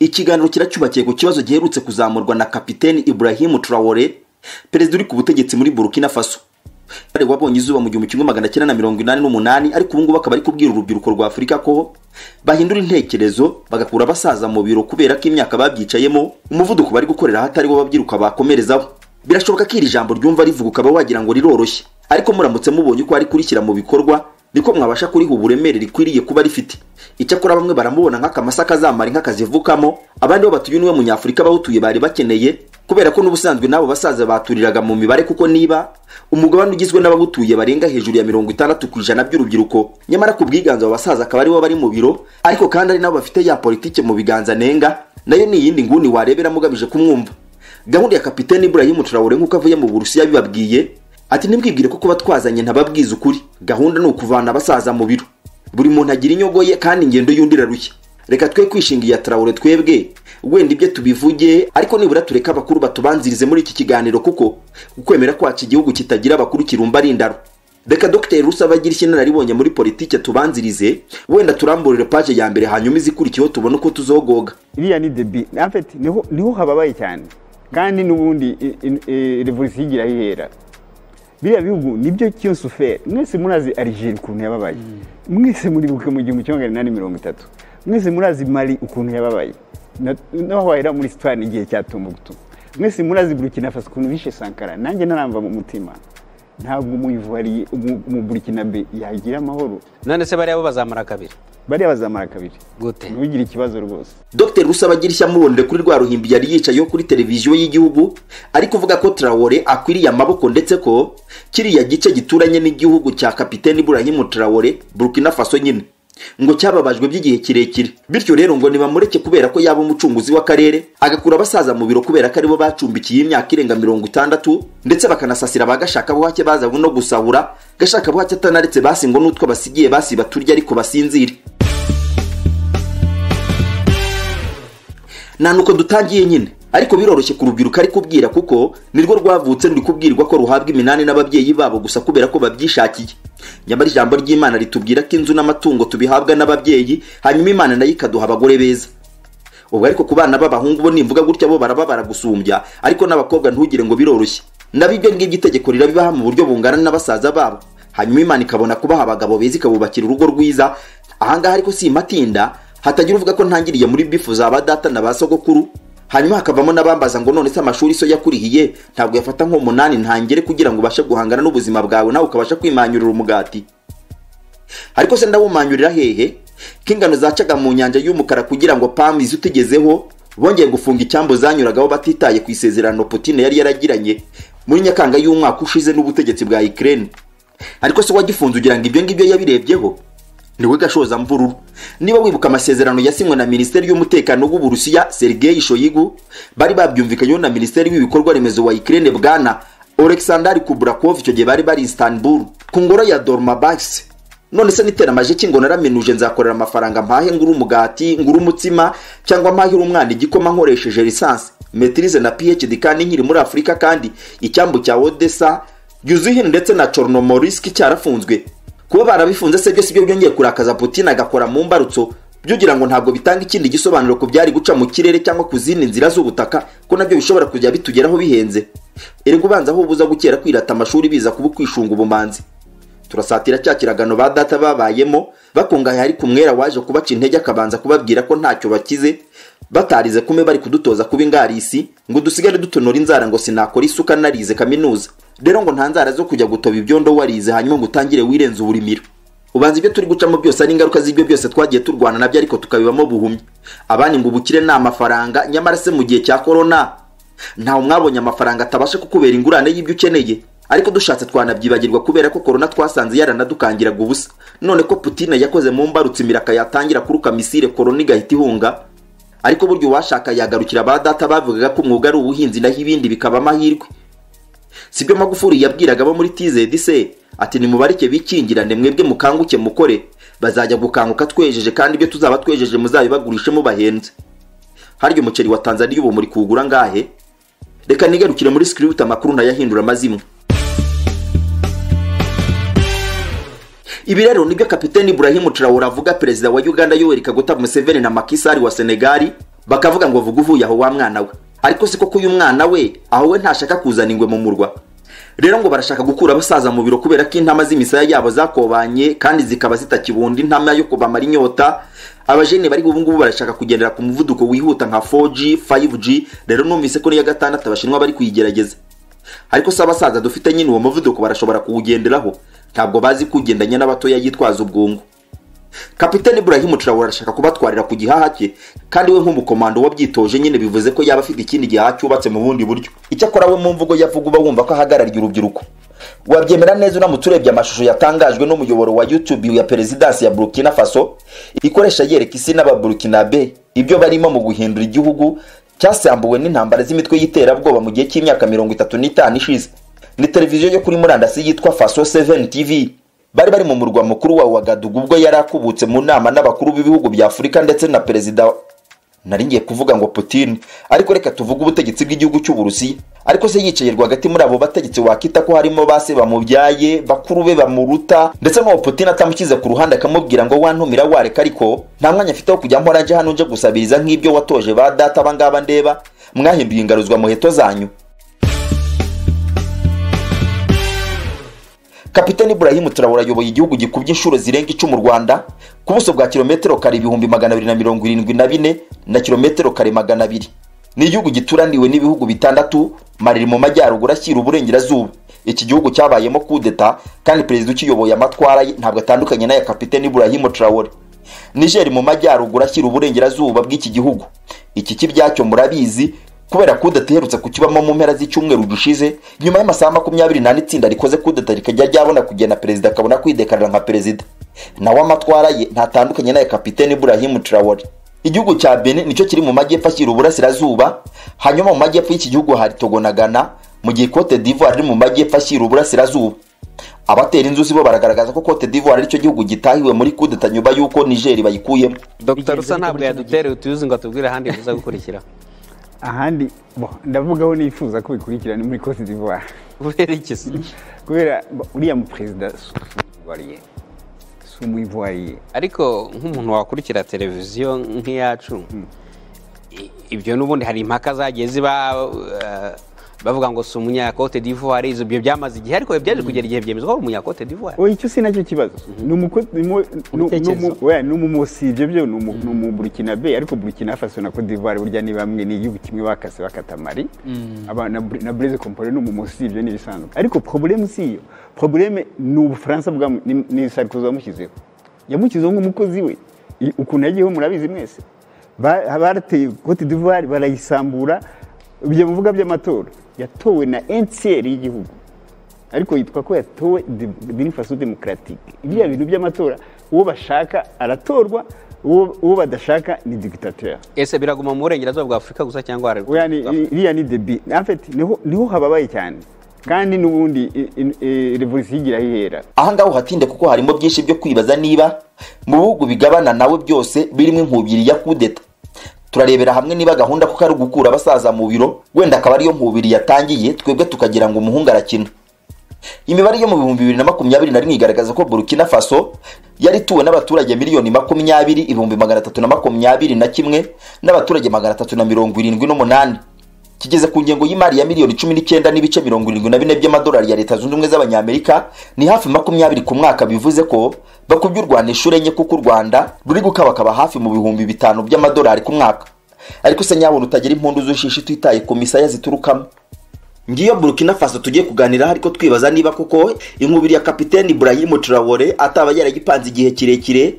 ikiganiro kiracyubakiye ku kibazo giherutse kuzamurwa na kapiteni ibrahim traore perezida uri ku butegetsi muri burkina faso bari wabonye izuba mu gihumbi kimwe magana cyenda na mirongo inani n'umunani ariko ubu ngubu akaba ari kubwira urubyiruko rwa afurika ko bahindura intekerezo bagakura abasaza mu biro kubera ko imyaka babyicayemo umuvuduko bari gukorera hatari wo babyiruka bakomerezaho birashoboka ko iri jambo ryumva rivuga ukaba wagira ngo riroroshye ariko muramutse mubonye uko ari kurishyira mu bikorwa niko mwabasha kuriha uburemere rikwiriye kuba rifite icyakora bamwe baramubona nk'akamasa kazamara inka kazivukamo abandi bo batuye niwe munyafurika bawutuye bari bakeneye kubera ko n'ubusanzwe n'abo basaza baturiraga mu mibare kuko niba umugabane ugizwe n'abawutuye barenga hejuru ya mirongo itandatu ku ijana by'urubyiruko nyamara ku bwiganze abo basaza akaba aribo bari mu biro ariko kandi ari nabo bafite ya politike mu biganza nenga nayo ni iyindi nguni wareberamo ugamije kumwumva gahunda ya kapiteni Ibrahim Traore nk'uko avuye mu Burusiya bibabwiye ati ntibwibwire ko kuba twazanye ntababwiza ukuri gahunda ni ukuvana abasaza mu biro buri muntu agira inyogo ye kandi ingendo y'undi irarushya reka twe kwishinga iya tarawure twebwe wenda ibyo tubivuge ariko nibura tureka abakuru batubanzirize muri iki kiganiro kuko ukwemera kwacu igihugu kitagira abakuru kirumba ari indaro reka dogiteri rusaba agira icyo inararibonye muri politike tubanzirize wenda turamburire paje ya mbere hanyuma izikurikiyeho tubone uko tuzogoga iriya ni debi niho hababaye cyane kandi n'ubundi revolisiyo igira aho ihera biriya bihugu nibyo cyosuferi mwese murazi arijeri ukuntu yababaye mwese muribuke mu gihumbi kimwe magana inani mirongo itatu mwese murazi mari ukuntu yababaye naho wahera muri sitani igihe cya tumbutu mwese murazi burukina faso ukuntu bishe sankara nanjye naramba mu mutima ntabwo umuyivariye mu burukina be yagira amahoro none se bariya bo bazamara kabiri bariya bazamara kabiri gute ntugire ikibazo rwose dr rusabagire ishya mubonere kuri rwa ruhimbi yari yicayeho kuri televiziyo y'igihugu ari kuvuga ko traore akwiriye amaboko ndetse ko kiriya gice gituranye n'igihugu cya kapiteni ibrahim traore burkina faso nyine ngo cyababajwe by'igihe kirekire bityo rero ngo nibamureke kubera ko yaba umucunguzi w'akarere agakura abasaza mu biro kubera ko aribo bacumbikiye imyaka irenga mirongo itandatu ndetse bakanasasira abagashaka buhake bazanywe no gusahura gashaka buhake atanaretse basi ngo n'utwo basigiye basi baturya ariko basinzire nta nuko dutangiye nyine ariko biroroshye ku rubyiruko ari kubwira kuko nirwo rwavutse ruri kubwirwa ko ruhabwa iminani n'ababyeyi babo gusa kubera ko babyishakiye nyamara ijambo ry'imana ritubwira ko inzu n'amatungo tubihabwa n'ababyeyi hanyuma imana nayo ikaduha abagore beza ubwo ariko ku bana b'abahungu bo nimvuga gutya bo baraba baragusumbya ariko n'abakobwa ntugire ngo biroroshye nabo ibyo ngibyo itegeko rirabibaha mu buryo bungana n'abasaza babo hanyuma imana ikabona kubaha abagabo beza ikabubakira urugo rwiza ahangaha ariko si matinda hatagira uvuga ko ntangiriye muri bifu za ba data na ba sogokuru hanyuma hakavamo n'abambaza ngo none se amashuri so yakurihiye ntabwo yafata nk'umunani ntangire kugira ngo ubashe guhangana n'ubuzima bwawe nawe ukabasha kwimanyurira umugati ariko se ndawumanyurira hehe ko ingano zacaga mu nyanja y'umukara kugira ngo pamu izi utegezeho bongeye gufunga icyambu zanyuragaho batitaye ku isezerano Putin yari yaragiranye muri nyakanga y'umwaka ushize n'ubutegetsi bwa Ukraine ariko se wagifunze ugira ngo ibyo ngibyo yabirebyeho niwe gashoza mvururu niba wibuka amasezerano yasinywe na minisiteri y'umutekano w'uburusiya sergei shoyigu bari babyumvikanyeho na minisiteri w'ibikorwa remezo wa ikirere bwana alexander kubrakov icyo gihe bari bari istanbul ku ngoro ya dormabas none se niteramaje ki ngo naramenuje nzakorera amafaranga mpahe ngura umugati ngura umutsima cyangwa mpahira umwana igikoma nkoresheje lisansi metirize na phd kandi nkiri muri afurika kandi icyambu cya odessa yuzuhin ndetse na chornomorisk cyarafunzwe kuba barabifunze se byose ibyo byongeye kurakaza Putin agakora mu mbarutso byugira ngo ntabwo bitanga ikindi gisobanuro ku byari guca mu kirere cyangwa ku zindi nzira z'ubutaka ko nabyo bishobora kujya bitugeraho bihenze erega ubanza aho ubuza gukera kwirata amashuri biza kuba ukwishunga ubumanzi turasatira cya kiragano ba data babayemo bakungahaye ari ku mwera waje kubaca intege akabanza kubabwira ko ntacyo bakize batarize kume bari kudutoza kuba ingarisi ngo dusigare dutonora inzara ngo sinakora isuka narize kaminuza rero ngo nta nzara zo kujya gutoba ibyondo warize hanyuma ngo utangire wirenze uburimiro ubanza ibyo turi gucamo byose ari ingaruka z'ibyo byose twagiye turwana nabyo ariko tukabibamo buhumyi abandi ngo ubukire ni amafaranga nyamara se mu gihe cya korona ntawe mwabonye amafaranga atabasha kukubera ingurane y'ibyo ukeneye ariko dushatse twanabyibagirwa kubera ko korona twasanze yaranadukangiraga ubusa none ko putine yakoze mu mbarutsi imiraka yatangira kuruka misire korona igahita ihunga ariko buryo uwashaka yagarukira ba data bavugaga ko umwuga ari ubuhinzi naho ibindi bikaba amahirwe sibyo magufuri yabwiraga abo muri tizedi se ati nimubareke bikingirane mwebwe mukanguke mukore bazajya gukanguka twejeje kandi ibyo tuzaba twejeje muzabibagurishe mubahenze harya umuceri wa tanzaniya ubu muri kuwugura ngahe reka nigarukire muri sikiriwuti amakuru ntayahindura amazimwe ibi rero nibyo kapiteni Ibrahim Traore avuga perezida wa Uganda Yoweri Kaguta Museveni na Macky Sall wa Senegal bakavuga ngo vuga uvuye aho wa mwana we ariko si koko uyu mwana we aho we ntashaka kuzana ingwe mu murwa rero ngo barashaka gukura abasaza mu biro kubera ko intama z'imisaya yabo zakobanye kandi zikaba zitakibunda intama yo kubamara inyota abajene bari ubu ngubu barashaka kugendera ku muvuduko wihuta nka 4G 5G rero numvise ko n'iya gatandatu abashinwa bari kuyigerageza ariko se abasaza dufite nyine uwo muvuduko barashobora kuwugenderaho ntabwo bazi kugendanya n'abatoya yitwaza ubwungu kapitani Ibrahim Traore arashaka kubatwarira ku gihaha cye kandi we nk'umukomando wabyitoje nyine bivuze ko yaba afite ikindi gihaha cyubatse mu bundi buryo icyakora we mu mvugo yavuga uba wumva ko ahagarariye urubyiruko wabyemera neza uramutse urebye amashusho yatangajwe n'umuyoboro wa youtube ya perezidansi ya burkina faso ikoresha yereka isi n'ababurukinabe ibyo barimo mu guhindura igihugu cyasambuwe n'intambara z'imitwe y'iterabwoba mu gihe cy'imyaka mirongo itatu n'itanu ishize ni televiziyo yo kuri murandasi yitwa faso 7 tv bari bari mu murwa mukuru wa wagadugu ubwo yari akubutse mu nama n'abakuru b'ibihugu bya afurika ndetse na perezida nari ngiye kuvuga ngo putin ariko reka tuvuge ubutegetsi bw'igihugu cy'uburusiya ariko se yicaye rwagati muri abo bategetsi wakita ko harimo base bamubyaye bakuru be bamuruta ndetse nk'uwo putin atamushyize ku ruhande akamubwira ngo wantumira wareka ariko nta mwanya afite wo kujya mpora nje hano nje gusabiriza nk'ibyo watoje ba data abangaba ndeba mwahinduye ingaruzwa muheto zanyu kapitani Ibrahim Traore ayoboye igihugu gikubye inshuro zirenga icumu Rwanda ku buso bwa kilometero kare ibihumbi magana abiri na mirongo irindwi na bine na kilometero kare magana abiri ni igihugu gituraniwe n'ibihugu bitandatu Mali mu majyaruguru ashyira uburengerazuba iki gihugu cyabayemo kudeta kandi perezida ukiyoboye amatwara ye ntabwo atandukanye n'aya kapitani Ibrahim Traore Niger mu majyaruguru ashyira uburengerazuba bw'iki gihugu iki kibyacyo murabizi kubera kudeta iherutse kukibamo mu mpera z'icyumweru dushize nyuma y'amasaha makumyabiri n'ane itsinda rikoze kudeta rikajya ryabona kugena perezida akabona kwidekarira nka perezida nawe amatwara ye ntatandukanye n'aya kapitene Ibrahim Traore igihugu cya Benin nicyo kiri mu majyepfo ashyira uburasirazuba hanyuma mu majyepfo y'iki gihugu hari Togo na Ghana mu gihe Cote d'Ivoire iri mu majyepfo ashyira uburasirazuba abatera inzuzi bo baragaragaza ko Cote d'Ivoire aricyo gihugu gitahiwe muri kudeta nyuma y'uko Niger bayikuyemo dr rusa ntabwo yadutereye utuyuzi ngo atubwire ahandi biza gukurikira ahandi bo ndavugaho nifuza ko bikurikirana muri Cote d'Ivoire kubera iki se kubera bo, uriya mu perezida si umuyivuwariye si umuyivuwariye ariko nk'umuntu wakurikira televiziyo nk'iyacu i- ibyo n'ubundi hari impaka zagiye ziba eh, bavuga ngo si umunyakote d'ivoire izo ibyo byamaze igihe ariko byaje kugera igihe byemezwa ko ari umunyakote d'ivoire oya icyo si nacyo kibazo ni umuko- ni umu- ni- ni umu- Ibitekerezo. oya, ni umu- si ibyo byo ni umu- ni umu burukinabe ariko burukina faso na cote d'ivoire burya ni bamwe ni igihugu kimwe bakase bakatamari Aba- na Bur- na breze compore ni umu- si ibyo ni ibisanzwe ariko probleme si iyo probleme ni ubufaransa bwa ni ni sarkozy wamushyizeho yamushyizeho nk'umukozi we I- ukuntu yagiyeho murabizi mwese Ba- barateye cote d'ivoire barayisambura ibyo muvuga by'amatora yatowe na ncr y'igihugu ariko yitwa ko yatowe binifaso demokaratike biriya bintu by'amatora uwo bashaka aratorwa uwo uwo badashaka ni digitateri ese biraguma mu burengerazuba bwa afurika gusa cyangwa hari oya ni iriya ni debi afeti niho niho hababaye cyane kandi n'ubundi i- i- i- revolisiyo igira aho ihera ahangaha uhatinde kuko harimo byinshi byo kwibaza niba mu bihugu bigabana nawe byose birimo inkubiri ya kudeta turarebera hamwe niba gahunda kuko ari ugukura abasaza mu biro wenda akaba ariyo nkubiri yatangiye twebwe tukagira ngo umuhungu arakina imibare yo mu bihumbi bibiri na makumyabiri na rimwe igaragaza ko burkina faso yari ituwe n'abaturage miliyoni makumyabiri ibihumbi magana atatu na makumyabiri na kimwe n'abaturage magana atatu na mirongo irindwi n'umunani kigeze ku ngengo y'imari ya miliyoni cumi n'icyenda n'ibice mirongo irindwi na bine by'amadolari ya leta zunze ubumwe z'abanyamerika ni hafi makumyabiri ku mwaka bivuze ko bakubye u rwanda inshuro enye kuko u rwanda ruri gukabakaba hafi mu bihumbi bitanu by'amadolari ku mwaka ariko se nyabona utagira impundu z'ushishi utitaye ku misaya ziturukamo ngiyo burkina faso tugiye kuganiraho ariko twibaza niba koko inkubiri ya kapiteni Ibrahim Traore ataba yaragipanze igihe kirekire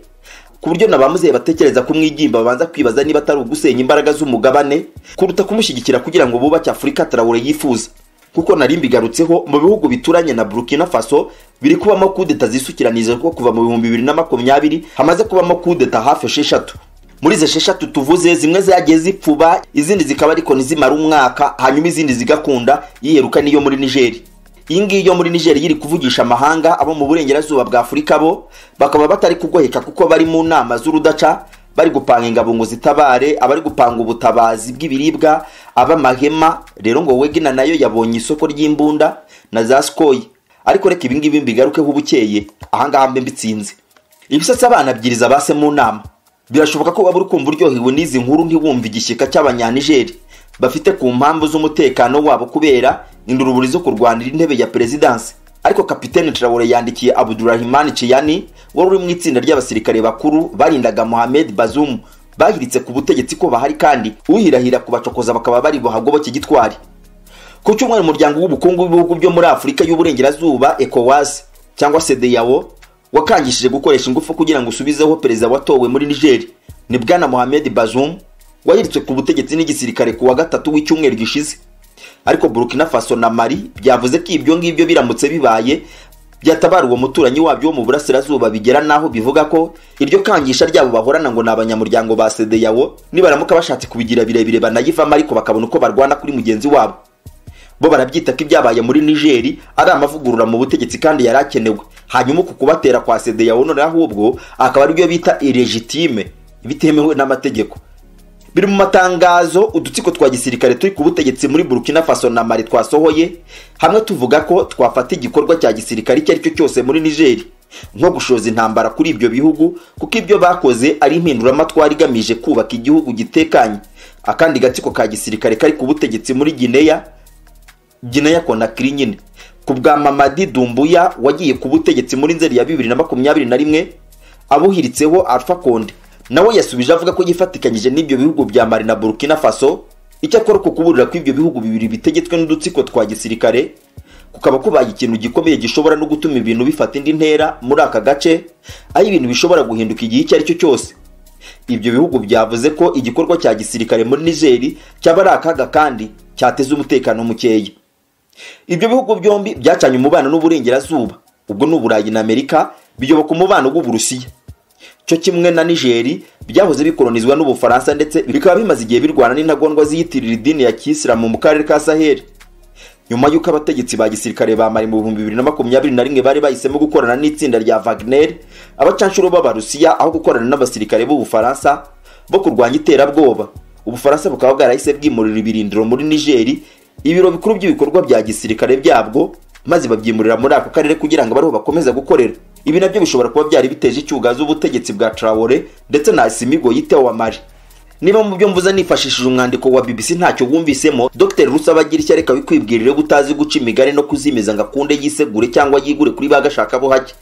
ku buryo na ba muzehe batekereza kumwigimba babanza kwibaza niba atari ugusenya imbaraga z'umugabane kuruta kumushyigikira kugira ngo bubake afurika Traore yifuza kuko nari mbigarutseho mu bihugu bituranye na burkina faso biri kubamo kudeta zisukiranije ko kuva mu bihumbi bibiri na makumyabiri hamaze kubamo kudeta hafi esheshatu muri izo esheshatu tuvuze zimwe zagiye zipfuba izindi zikaba ariko ntizimara umwaka hanyuma izindi zigakunda yiheruka n'iyo muri nigeri iyi ngiyi yo muri nigeri yiri kuvugisha amahanga abo mu burengerazuba bwa afurika bo bakaba batari kugoheka kuko bari mu nama z'urudaca bari gupanga ingabo ngo zitabare abari gupanga ubutabazi bw'ibiribwa ab'amahema rero ngo wegina nayo yabonye isoko ry'imbunda na za sikoyi ariko reka ibingibi mbigarukeho ubukeye ahangaha mbe mbitsinze ibisatsi abana byiriza base mu nama birashoboka ko waba uri kumva uryohewe n'izi nkuru ntiwumve igishyika cy'abanyanigeri bafite ku mpamvu z'umutekano wabo kubera induruburi zo kurwanira intebe ya perezidansi ariko kapitene traore yandikiye abudurahimani ciyani wari uri mu itsinda ry'abasirikare bakuru barindaga mohamed bazumu bahiritse ku butegetsi ko bahari kandi uhirahira kubacokoza bakaba bari buhagoboke gitwari ku cyumweru umuryango w'ubukungu w'ibihugu byo muri afurika y'uburengerazuba ecowas cyangwa sedeyawo wakangishije gukoresha ingufu kugira ngo usubizeho perezida watowe muri nigeri ni bwana mohamed bazoum wahiritswe ku butegetsi n'igisirikare ku wa gatatu w'icyumweru gishize ariko burkina faso na mari byavuze ko ibyo ngibyo biramutse bibaye byatabara uwo muturanyi wabyo wo mu burasirazuba bigera n'aho bivuga ko iryo kangisha ryabo bahorana ngo ni abanyamuryango ba sedeyawo nibaramuka bashatse kubigira birebire banayivamo ariko bakabona uko barwana kuri mugenzi wabo bo barabyita ko ibyabaye muri nigeri ari amavugurura mu butegetsi kandi yari akenewe hanyuma uku kubatera kwa sedeyawo none ahubwo akaba aribyo bita iregitime bitemewe n'amategeko biri mu matangazo udutsiko twa gisirikare turi ku butegetsi muri burkina faso na mari twasohoye hamwe tuvuga ko twafata igikorwa cya gisirikare icyo ari cyo cyose muri nigeri nko gushoza intambara kuri ibyo bihugu kuko ibyo bakoze ari impinduramatwara igamije kubaka igihugu gitekanye akandi gatsiko ka gisirikare kari ku butegetsi muri gineya gineya konakiri nyine ku bwa mamadi dumbuya wagiye ku butegetsi muri nzeri ya bibiri na makumyabiri na rimwe abuhiritseho alpha konde nawe yasubije avuga ko yifatikanyije n'ibyo bihugu bya mari na burkina faso icyakora uko kuburira ko ibyo bihugu bibiri bitegetswe n'udutsiko twa gisirikare kukaba kubaye ikintu gikomeye gishobora no gutuma ibintu bifata indi ntera muri aka gace aho ibintu bishobora guhinduka igihe icyo ari cyo cyose ibyo bihugu byavuze ko igikorwa cya gisirikare muri nigeri cyaba ari akaga kandi cyateza umutekano mukeya ibyo bihugu byombi byacanye umubano n'uburengerazuba ubwo ni uburayi na amerika biyoboka umubano w'uburusiya cyo kimwe na nigeri byahoze bikolonizwa n'ubufaransa ndetse bikaba bimaze igihe birwana n'intagondwa ziyitirira idini ya kisilamu mu karere ka saheli nyuma y'uko abategetsi ba gisirikare ba mari mu bihumbi bibiri na makumyabiri na rimwe bari bahisemo gukorana n'itsinda rya wagner abacanshuro b'abarusiya aho gukorana n'abasirikare b'ubufaransa bo kurwanya iterabwoba ubufaransa bukaba bwarahise bwimurira ibirindiro muri nigeri ibiro bikuru by'ibikorwa bya gisirikare byabwo maze babyimurira muri ako karere kugira ngo abariho bakomeza gukorera ibi nabyo bishobora kuba byari biteje icyugazo ubutegetsi bwa traore ndetse na asimigo yitewe wa mari niba mu byo mvuze nifashishije umwandiko wa bbc ntacyo wumvisemo dr rusabagira icyo areka wikwibwirire ko utazi guca imigani no kuzimiza ngo akunde yisegure cyangwa yigure kuri ba gashakabuhake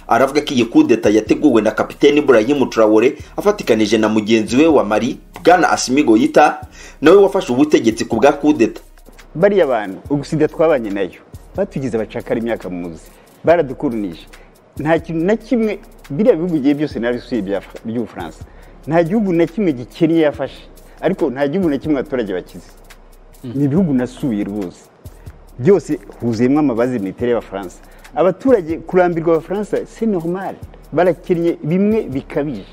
aravuga ko iyi kudeta yateguwe na kapiteni burayimu traore afatikanije na mugenzi we wa mari bwana asimigo yita nawe wafashe ubutegetsi ku bwa kudeta bariya bantu ugusida twabanye nayo batugize abacakara imyaka muzi baradukurunije nta kintu na kimwe biriya bihugu igihe byose nabi usibye by'ubufaransa nta gihugu na kimwe gikennye yafashe ariko nta gihugu na kimwe abaturage bakize ni ibihugu nasuye rwose byose huzuyemo amabazi mitere y'abafaransa abaturage kurambirwa abafaransa si normal barakennye bimwe bikabije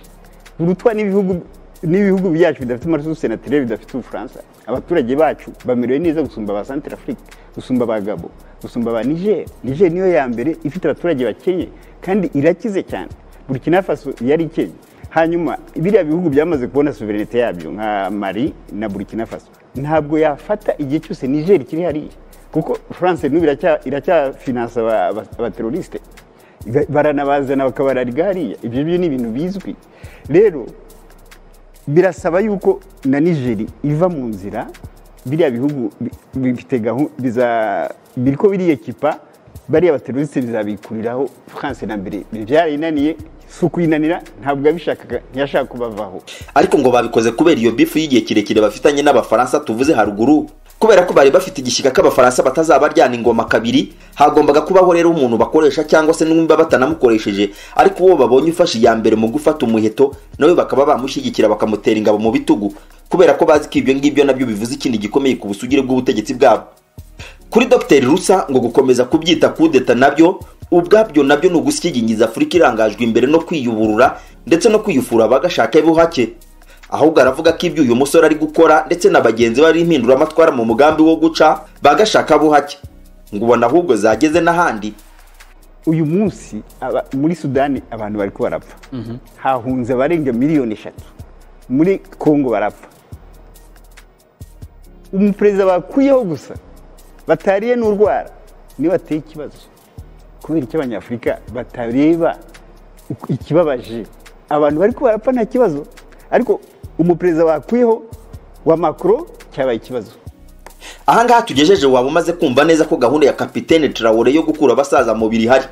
burutwa n'ibihugu n'ibihugu byacu bidafite amaraso senatere bidafite ubufaransa abaturage bacu bamerewe neza gusumba ba santire afurika gusumba ba gabo gusumba ba niger niger niyo ya mbere ifite abaturage bakennye kandi irakize cyane burkina faso yari ikennye hanyuma biriya bihugu byamaze kubona suverenite yabyo nka mari na burkina faso ntabwo yafata igihe cyose niger kiri hariya kuko france n'ubu iracyafinansa abaterorisite baranabazana bakabararga hariya ibyo byo ni ibintu bizwi rero birasaba yuko na nigeri iva mu nzira biriya bihugu bifite gahunda ko biriya kipa bariya baterurutse bizabikuriraho france na mbere byarayinaniye si ukuyinanira ntabwo yabishakaga ntiyashaka kubavaho ariko ngo babikoze kubera iyo bifu y'igihe kirekire bafitanye n'abafaransa tuvuze haruguru kubera ko bari bafite igishyika k'abafaransa batazabaryana ingoma kabiri hagombaga kubaho rero umuntu bakoresha cyangwa se n'umba batanamukoresheje ariko uwo babonye ufashe iya mbere mu gufata umuheto nawe bakaba bamushyigikira bakamutera ingabo mu bitugu kubera ko bazi ko ibyo ngibyo nabyo bivuze ikindi gikomeye ku busugire bw'ubutegetsi bwabo kuri dr rusa ngo gukomeza kubyita kudeta nabyo ubwabyo nabyo ni ugusyigingiza afurika irangajwe imbere no kwiyuburura ndetse no kwiyufura bagashaka buhake ahubwo aravuga ko ibyo uyu musore ari gukora ndetse na bagenzi be ari impinduramatwara mu mugambi wo guca bagashaka buhake ngo ubona ahubwo zageze n'ahandi uyu munsi muri sudani abantu bari barapfa hahunze abarenga miliyoni eshatu muri kongo barapfa umuperezida bakuyeho gusa batariye n'urwara niba ateye ikibazo kubera icyo abanyafurika batareba ikibabaje abantu bari kubarapfa nta kibazo ariko umuperezida wakwiyeho wa makoro cyabaye ikibazo ahangaha tugejeje waba umaze kumva neza ko gahunda ya kapitene Traore yo gukura abasaza mu biri ihari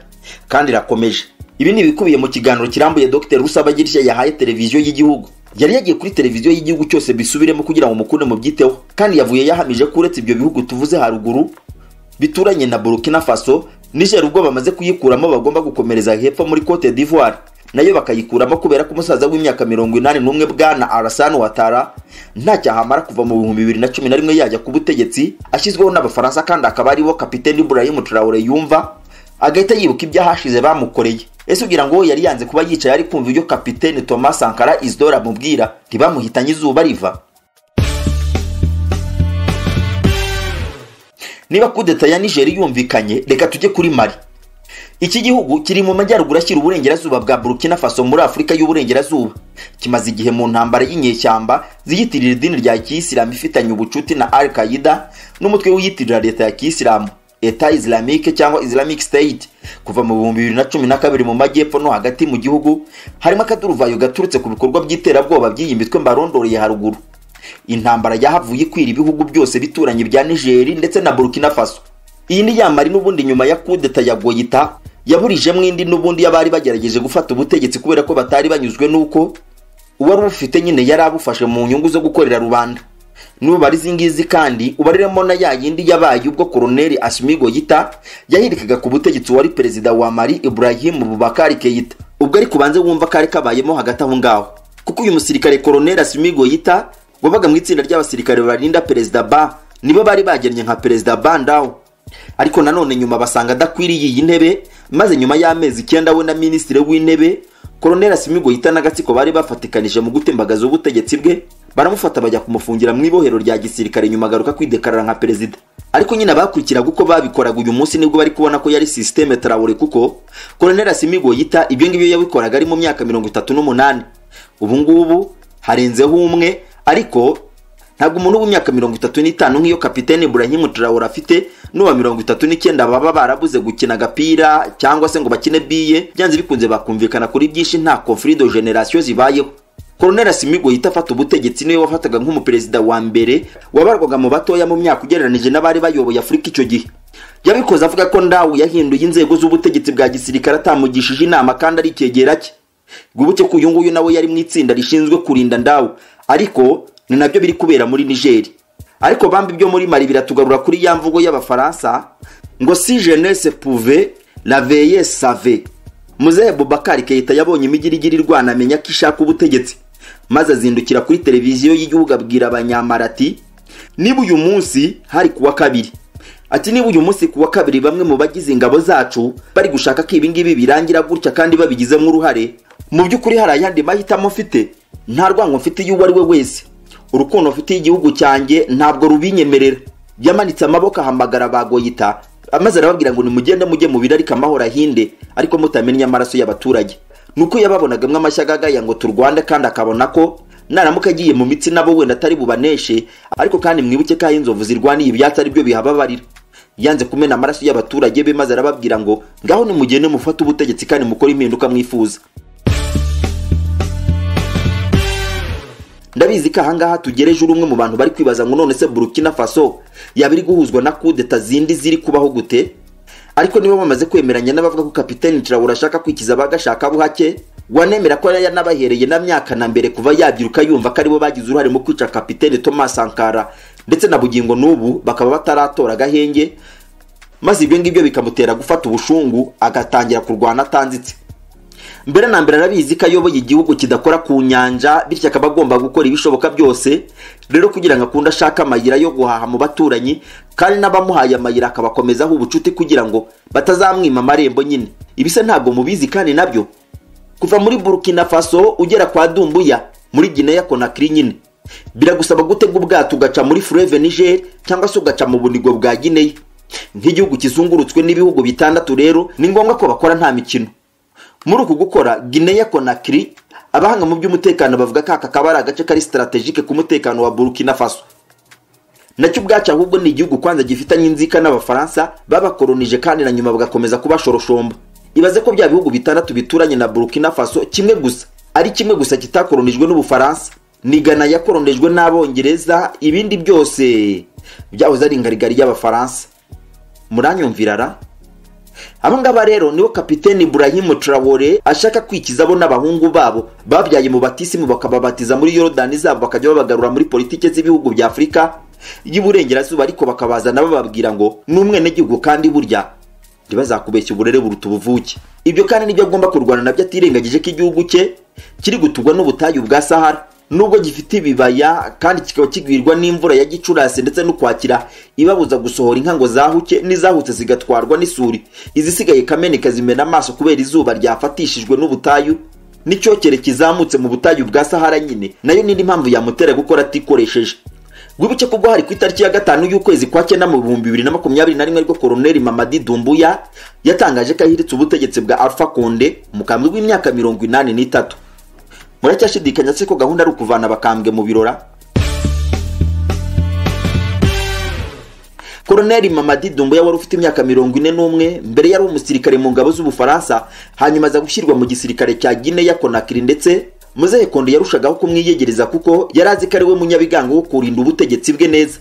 kandi irakomeje ibi ni ibikubiye mu kiganiro kirambuye dr rusabagirishya yahaye televiziyo y'igihugu yari yagiye kuri televiziyo y'igihugu cyose bisubiremo kugira ngo mukunde mubyiteho kandi yavuye yahamije ko uretse ibyo bihugu tuvuze haruguru bituranye na burkina faso niger ubwo bamaze kuyikuramo bagomba gukomereza hepfo muri cote d'ivoire nayo bakayikuramo kubera ko umusaza w'imyaka mirongo inani n'umwe bwana arasani watara ntacyo ahamara kuva mu bihumbi bibiri na cumi na rimwe yajya ku butegetsi ashyizweho n'abafaransa kandi akaba ariwo kapiteni ibrahim traore yumva agahita yibuka ibyahashize bamukoreye ese ugira ngo yari yanze kuba yicaye ari kumva ibyo kapiteni thomas sankara isidora amubwira ntibamuhitanye izuba riva niba kudeta ya nigeri yumvikanye reka tujye kuri mari iki gihugu kiri mu majyaruguru ashyira uburengerazuba bwa burkina faso muri afurika y'uburengerazuba kimaze igihe mu ntambara y'inyeshyamba ziyitirira idini rya kiyisilamu ifitanye ubucuti na al qaida n'umutwe wiyitirira leta ya kiyisilamu eta islamique cyangwa islamic state kuva mu bihumbi bibiri na cumi na kabiri mu majyepfo no hagati mu gihugu harimo akaduruvayo gaturutse ku bikorwa by'iterabwoba by'iyi mitwe mbarondoreye haruguru intambara yahavuye ikwira ibihugu byose bituranye bya nigeri ndetse na burkina faso iyi ni yamari n'ubundi nyuma ya kudeta ya goyita yaburijemo indi n'ubundi y'abari bagerageje gufata ubutegetsi kubera ko batari banyuzwe n'uko uwari ubufite nyine yari abufashe mu nyungu zo gukorera rubanda nubara izi ngizi kandi ubariremo na ya yindi yabaye ubwo koroneli ashimi goyita yahirikaga ku butegetsi wari perezida wa mari ibrahim bubakari keita ubwo ariko ubanze wumva kari kabayemo hagati aho ngaho kuko uyu musirikare koroneli ashimi goyita wabaga mu itsinda ry'abasirikare barinda perezida ba nibo bari bagennye nka perezida bandaho ariko nanone nyuma basanga adakwiriye iyi ntebe maze nyuma y'amezi icyenda we na minisitiri w'intebe koroneli asimigo yita n'agatsiko bari bafatikanije mu gutembagaza ubutegetsi bwe baramufata bajya kumufungira mu ibohero rya gisirikare nyuma agaruka kwidekarara nka perezida ariko nyine abakurikiraga uko babikoraga uyu munsi nibwo bari kubona ko yari sisiteme tarawure kuko koroneli asimigo yita ibyo ngibyo yabikoraga ari mu myaka mirongo itatu n'umunani ubu ngubu harenzeho umwe ariko ntabwo umuntu w'imyaka mirongo itatu n'itanu nk'iyo kapitene Ibrahim Traore afite n'uwa mirongo itatu n'icyenda baba barabuze gukina agapira cyangwa se ngo bakine biye byanze bikunze bakumvikana kuri byinshi nta conflit de generation zibayeho Colonel Asimigo yita afata ubutegetsi niwe wafataga nk'umuperezida wa mbere wabarwaga mu batoya mu myaka ugereranije n'abari bayoboye Afurika icyo gihe yabikoze avuga ko ndawu yahinduye inzego z'ubutegetsi bwa gisirikare atamugishije inama kandi ari icyegera cye gubuke ko uyu nguyu nawe yari mu itsinda rishinzwe kurinda ndawu ariko ni nabyo biri kubera muri nigeri ariko bambi byo muri mari biratugarura kuri ya mvugo y'abafaransa ngo si jeunesse pouve la veye save muzehe bubakari keita yabonye imigirigiri irwana amenya ko ishaka ubutegetsi maze azindukira kuri televiziyo y'igihugu abwira abanyamara ati niba uyu munsi hari kuwa kabiri ati niba uyu munsi kuwa kabiri bamwe mu bagize ingabo zacu bari gushaka ko ibingibi birangira gutya kandi babigizemo uruhare mu by'ukuri hari ayandi mahitamo mfite nta rwango mfite iyo uwo ari we wese urukundo mfitiye igihugu cyanjye ntabwo rubinyemerera yamanitse amaboko ahamagara ba goyita maze arababwira ngo nimugende mujye mu birarika amahoro ahinde ariko mutamenya amaraso y'abaturage nuko yababonagamo amashyaga agaya ngo turwande kandi akabona ko naramuka agiye mu mitsi nabo wenda atari bubaneshe ariko kandi mwibuke ko aho inzovu zirwaniye ibyatsi aribyo bihababarira yanze kumena amaraso y'abaturage be maze arababwira ngo ngaho nimugende mufate ubutegetsi kandi mukore impinduka mwifuza ndabizi ko ahangaha tugereje uri umwe mu bantu bari kwibaza ngo none se burkina faso yaba iri guhuzwa na kudeta zindi ziri kubaho gute ariko niba bamaze kwemeranya n'abavuga ko kapiteni traore ashaka kwikiza abagashaka buhake wanemera ko yari yanabahereye na myaka na mbere kuva yabyiruka yumva ko aribo bagize uruhare mu kwica kapiteni thomas sankara ndetse na bugingo n'ubu bakaba bataratora agahenge maze ibyo ngibyo bikamutera gufata ubushungu agatangira kurwana atanzitse mbere na mbere arabizi ko ayoboye igihugu kidakora ku nyanja bityo akaba agomba gukora ibishoboka byose rero kugira ngo akunde ashake amayira yo guhaha mu baturanyi kandi n'abamuhaye amayira akabakomezaho ubucuti kugira ngo batazamwima amarembo nyine ibisa ntabwo mubizi kandi nabyo kuva muri burkina faso ugera kwa dumbuya muri gineya konakiri nyine biragusaba gutega ubwato ugaca muri fureve niger cyangwa se ugaca mu bunigo bwa gineya nk'igihugu kizungurutswe n'ibihugu bitandatu rero ni ngombwa ko bakora nta mikino muri uku gukora gineya konakiri abahanga mu by'umutekano bavuga ko aka kaba ari agace kari sitarategike ku mutekano wa burkina faso nacyo ubwacyo ahubwo ni igihugu kwanza gifitanye inzika n'abafaransa babakoronije kandi na nyuma bagakomeza kubashoroshomba ibaze ko bya bihugu bitandatu bituranye na burkina faso kimwe gusa ari kimwe gusa kitakoronijwe n'ubufaransa ni gana yakoronejwe n'abongereza ibindi byose byahoze ari ingarigari y'abafaransa muranyumvira ra aba ngaba rero nibo kapiteni Ibrahim Traore ashaka kwikizabo n'abahungu babo babyaye mu batisimu bakababatiza muri yorodani zabo bakajya babagarura muri politike z'ibihugu bya afurika y'uburengerazuba ariko bakabazana bababwira ngo ni umwenegihugu kandi burya ntibazakubeshya uburere buruta ubuvuke ibyo kandi nibyo agomba kurwana nabyo atirengagije ko igihugu cye kiri gutugwa n'ubutayu bwa sahara nubwo gifite ibibaya kandi kikaba kigwirwa n'imvura ya gicurasi ndetse n'ukwakira ibabuza gusohora inka ngo zahuke n'izahutse zigatwarwa n'isuri izisigaye kameneka zimena amaso kubera izuba ryafatishijwe n'ubutayu n'icyokere kizamutse mu butayu bwa sahara nyine nayo n'indi mpamvu yamutera gukora atikoresheje wibuke ko ubwo hari ku itariki ya gatanu y'ukwezi kwa cyenda mu bihumbi bibiri na makumyabiri na rimwe ariko koroneri mamadi dumbuya yatangaje ko ahiritse ubutegetsi bwa alpha konde mu kambwe w'imyaka mirongo inani n'itatu muracyashidikanya se ko gahunda ari ukuvana abakambwe mu birora koroneri mamadi dumbuya wari ufite imyaka mirongo ine n'umwe mbere yari umusirikare mu ngabo z'ubufaransa hanyuma aza gushyirwa mu gisirikare cya gineya konakiri ndetse muzehe kondo yarushagaho kumwiyegereza kuko yari azi ko ari we munyabigango wo kurinda ubutegetsi bwe neza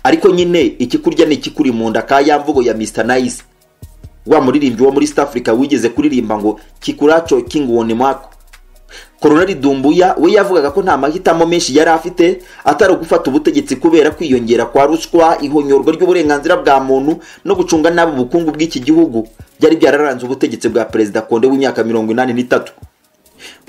ariko nyine ikikurya ni ikikuri mu nda ka ya mvugo ya mr nice wa muririmbyi wo muri east africa wigeze kuririmba ngo kikuracho kinguone mwako koronari dumbuya we yavugaga ko nta mahitamo menshi yari afite atari gufata ubutegetsi kubera kwiyongera kwa ruswa ihonyorwa ry'uburenganzira bwa muntu no gucunga nabi ubukungu bw'iki gihugu byari byararanze ubutegetsi bwa perezida konde w'imyaka mirongo inani n'itatu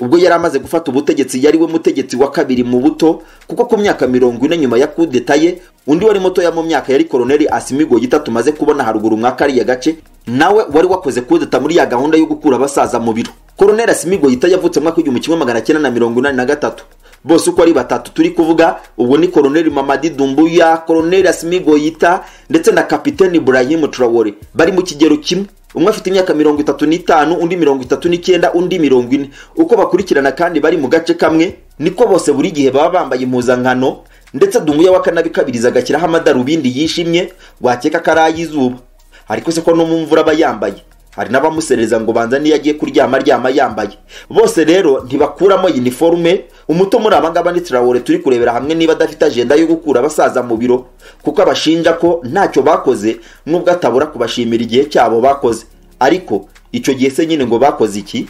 ubwo yari amaze gufata ubutegetsi yari we mutegetsi wa kabiri mu buto kuko ku myaka mirongo ine nyuma ya kudeta ye undi wari mutoya mu myaka yari koroneri asimigo gita tumaze kubona haruguru mwa kariya gace nawe wari wakoze kudeta muri ya gahunda yo gukura abasaza mu biro koroneri asimigo gita yavutse mwaka w'igihumbi kimwe magana cyenda na mirongo inani na gatatu bose uko ari batatu turi kuvuga ubwo ni koroneri mamadi dumbuya koroneri asimigo yita ndetse na kapiteni burahimu turawore bari mu kigero kimwe umwe afite imyaka mirongo itatu n'itanu undi mirongo itatu n'icyenda undi mirongo ine uko bakurikirana kandi bari mu gace kamwe niko bose buri gihe baba bambaye impuzankano ndetse dumbuya wa kanabikabiriza agashyiraho amadarubindi yishimye wakeka ko ari ay'izuba ariko se ko no mu mvura aba yambaye hari n'abamusereza ngo banza n'iyo agiye kuryama aryama yambaye bose rero ntibakuramo uniforme umuto muri aba ngaba ni turawore turi kurebera hamwe niba adafite ajenda yo gukura abasaza mu biro kuko abashinja ko ntacyo bakoze nubwo atabura kubashimira igihe cyabo bakoze ariko icyo gihe se nyine ngo bakoze iki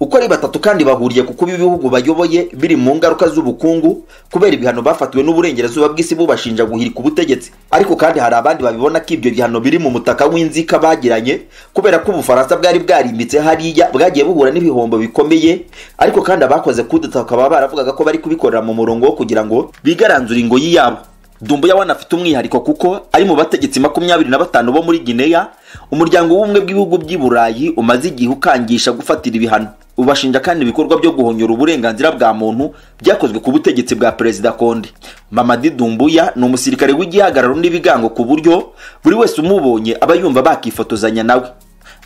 uko ari batatu kandi bahuriye ku kuba ibihugu bayoboye biri mu ngaruka z'ubukungu kubera ibihano bafatiwe n'uburengerazuba bw'isi bubashinja guhirika ubutegetsi ariko kandi hari abandi babibona ko ibyo bihano biri mu mutaka w'inzika bagiranye kubera ko ubufaransa bwari bwarimbitse hariya bwagiye buhura n'ibihombo bikomeye ariko kandi abakoze kudeta bakaba baravugaga ko bari kubikorera mu murongo wo kugira ngo bigaranzure ingoyi yabo dumbuya wanafite umwihariko kuko ari mu bategetsi makumyabiri na batanu bo muri gineya umuryango w'ubumwe bw'ibihugu by'i burayi umaze igihe ukangisha gufatira ibihano ubashinja kandi ibikorwa byo guhonyora uburenganzira bwa muntu byakozwe ku butegetsi bwa perezida konde mamadi dumbuya ni umusirikare w'igihagararo n'ibigango ku buryo buri wese umubonye aba yumva bakifotozanya nawe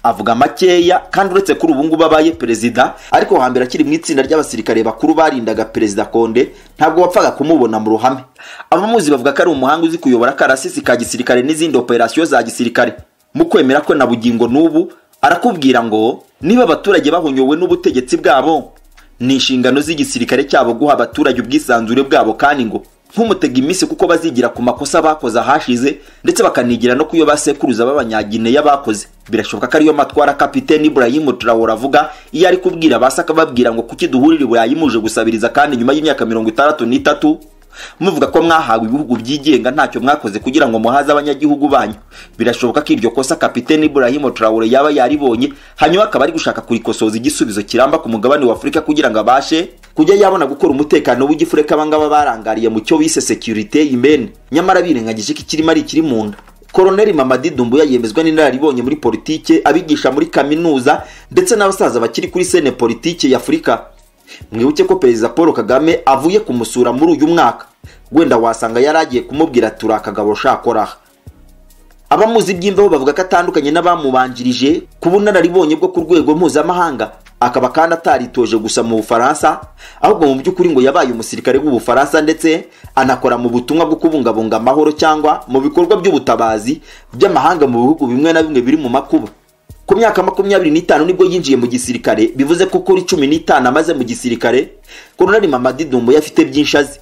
avuga makeya kandi uretse kuri ubu ngubu abaye perezida ariko hambere akiri mu itsinda ry'abasirikare bakuru barindaga perezida konde ntabwo wapfaga kumubona mu ruhame abamuzi bavuga ko ari umuhanga uzi kuyobora akarasisi ka gisirikare n'izindi operasiyo za gisirikare mu kwemera ko na bugingo n'ubu arakubwira ngo niba abaturage bahonyowe n'ubutegetsi bwabo ni inshingano z'igisirikare cyabo guha abaturage ubwisanzure bwabo kandi ngo ntumutega iminsi kuko bazigira ku makosa bakoze ahashize ndetse bakanigira no ku yo basekuruza b'abanyagineya bakoze birashoboka ko ariyo matwara kapiteni Ibrahim Traore avuga iyo ari kubwira basaka babwira ngo kuki duhurira i Burayi muje gusabiriza kandi nyuma y'imyaka mirongo itandatu n'itatu muvuga ko mwahawe ibihugu byigenga ntacyo mwakoze kugira ngo muhaze abanyagihugu banyu birashoboka ko iryo kosa kapiteni Ibrahim Traore yaba yaribonye hanyuma akaba ari gushaka kurikosoza igisubizo kiramba ku mugabane wa Afurika kugira ngo abashe kujya yabona gukora umutekano w'igifureka abangaba barangariye mu cyo bise securite imene nyamara birengagije ko ikirimo ari ikiri mu nda koroneri mamadi dumbuya yemezwa n'inararibonye muri politike abigisha muri kaminuza ndetse n'abasaza bakiri kuri sene politike y'afurika mwibuke ko perezida paul kagame avuye kumusura muri uyu mwaka wenda wasanga yari agiye kumubwira ati uri akagabo shakoraha abamuzi iby'imvaho bavuga ko atandukanye n'abamubanjirije ku bunararibonye bwo ku rwego mpuzamahanga akaba kandi ataritoje gusa mu bufaransa ahubwo mu by'ukuri ngo yabaye umusirikare w'ubufaransa ndetse anakora mu butumwa bwo kubungabunga amahoro cyangwa mu bikorwa by'ubutabazi by'amahanga mu bihugu bimwe na bimwe biri mu makuba ku myaka makumyabiri n'itanu nibwo yinjiye mu gisirikare bivuze ko kuri cumi n'itanu amaze mu gisirikare koronari mamadi dumbo yafite byinshi azi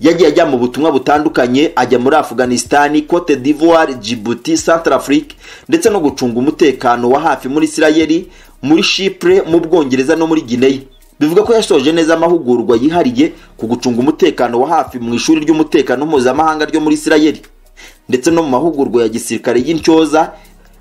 yagiye ajya mu butumwa butandukanye ajya muri afghanistan cote d'ivoire djibouti central afrique ndetse no gucunga umutekano wa hafi muri isirayeli muri shipure mu bwongereza no muri guinea bivuga ko yasoje neza amahugurwa yihariye ku gucunga umutekano wa hafi mu ishuri ry'umutekano mpuzamahanga ryo muri isirayeli ndetse no mu mahugurwa ya gisirikare y'intyoza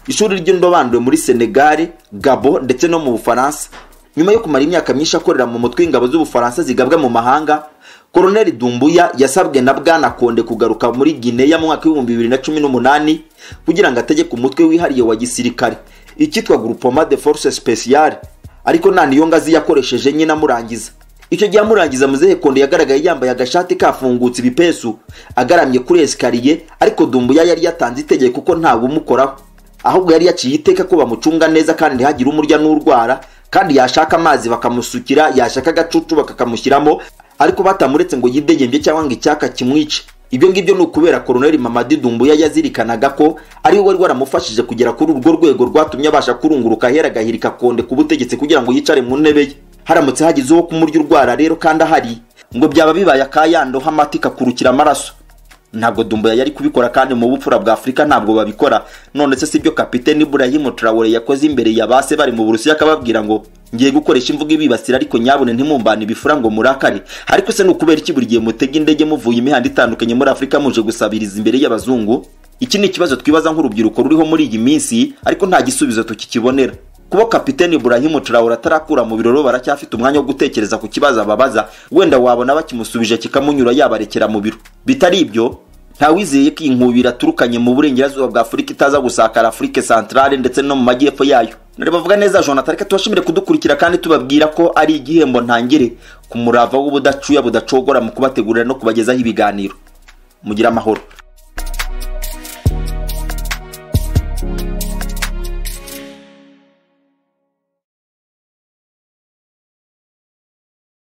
ishuri ry'indobanure muri senegare gabo ndetse no mu bufaransa nyuma yo kumara imyaka myinshi akorera mu mutwe w'ingabo z'ubufaransa zigabwa mu mahanga koroneli dumbuya yasabwe na bwana konde kugaruka muri gineya mu mwaka w'ibihumbi bibiri na cumi n'umunani kugira ngo ategeke umutwe wihariye wa gisirikare icyitwa groupement de force speciale ariko nta niyo ngazi yakoresheje nyine amurangiza icyo gihe amurangiza muzehe konde yagaragaye yambaye agashati kafungutse ibipesu agaramye kuri esikariye ariko dumbuya yari yatanze itegeko kuko ntawe umukoraho ahubwo yari yaciye iteka ko bamucunga neza kandi ntihagire umurya n'urwara kandi yashaka amazi bakamusukira yashaka agacucu bakakamushyiramo ariko batamuretse ngo yidegembye cyangwa ngo icyaka kimwice ibyo ngibyo ni ukubera koroneli mamadi dumbuya yazirikanaga ko ari we wari waramufashije kugera kuri urwo rwego rwatumye abasha kurunguruka ahera agahirika konde ku butegetsi kugira ngo yicare mu ntebe ye haramutse hagize uwo kumurya urwara rero kandi ahari ngo byaba bibaye akayando h'amati kakurukira amaraso ntabwo dumbuya yari kubikora kandi mu bupfura bwa afurika ntabwo babikora none se sibyo kapiteni burayimu turawore yakoze imbere ya base bari mu burusiya akababwira ngo ngiye gukoresha imvugo ibibasira ariko nyabune ntimumbane ibifura ngo murakare ariko se ni ukubera iki buri gihe mutega indege muvuye imihanda itandukanye muri afurika muje gusabiriza imbere y'abazungu iki ni ikibazo twibaza nk'urubyiruko ruriho muri iyi minsi ariko nta gisubizo tukikibonera kuba kapiteni burahimu turawura atarakura mu biroro baracyafite umwanya wo gutekereza ku kibazo ababaza wenda wabona bakimusubije kikamunyura yabarekera mu biro bitari ibyo ntawizeye ko iyi nkubira aturukanye mu burengerazuba bwa afurika itaza gusakara afurika santarare ndetse no mu majyepfo yayo bavuga neza jonathan reka tubashimire kudukurikira kandi tubabwira ko ari igihembo ntangire ku murava w'ubudacuya budacogora mu kubategurira no kubagezaho ibiganiro mugire amahoro